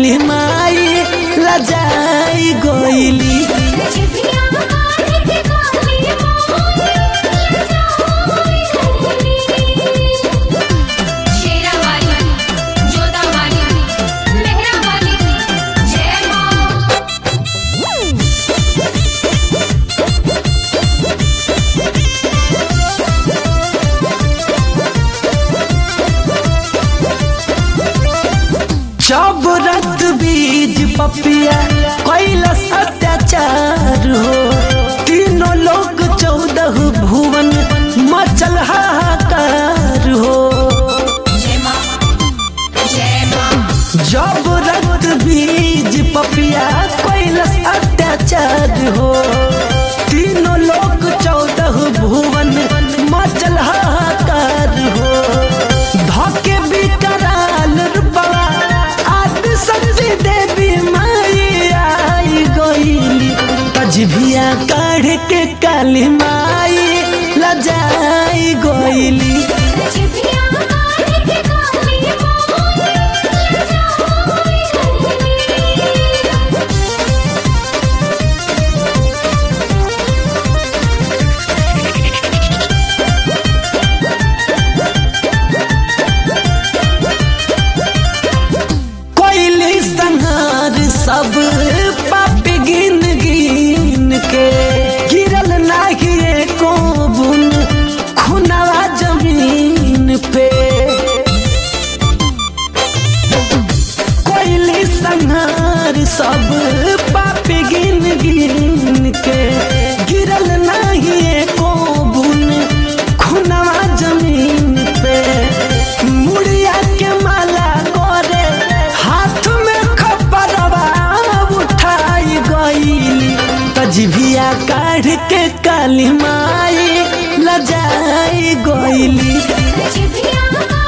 काली माई लजाई गोइली जिभिया काढ़ के काली माई लजाई शेरा वाली जोधा वाली मेहरा वाली जय मां जब रक्त बीज पपिया कैलस अत्याचार हो तीनों लोग चौदह भुवन मचल हाहाकार हो जय मां जय मां जब रक्त बीज पपिया कैलस अत्याचार हो तीनों लोग चौदह भुवन मचल हाहाकार हो धके बिकराल रूपवा आदि संजी देवी माई आई गईली तजभिया काढ़ के काली माई लजाई गईली जिभिया काढ़ के काली माई लजाई कोइली संहार सब पाप गिन गिन के गिरल नाही एको बुन खुनावा जमीन पे कोइली संहार सब पाप गिन गिन के गिरल नाही एको बुन खुनावा जमीन पे मुड़िया के माला करे हाथ में खपरवा उठाई गईली तजभिया काढ़ के काली माई लजाई गईली जिभिया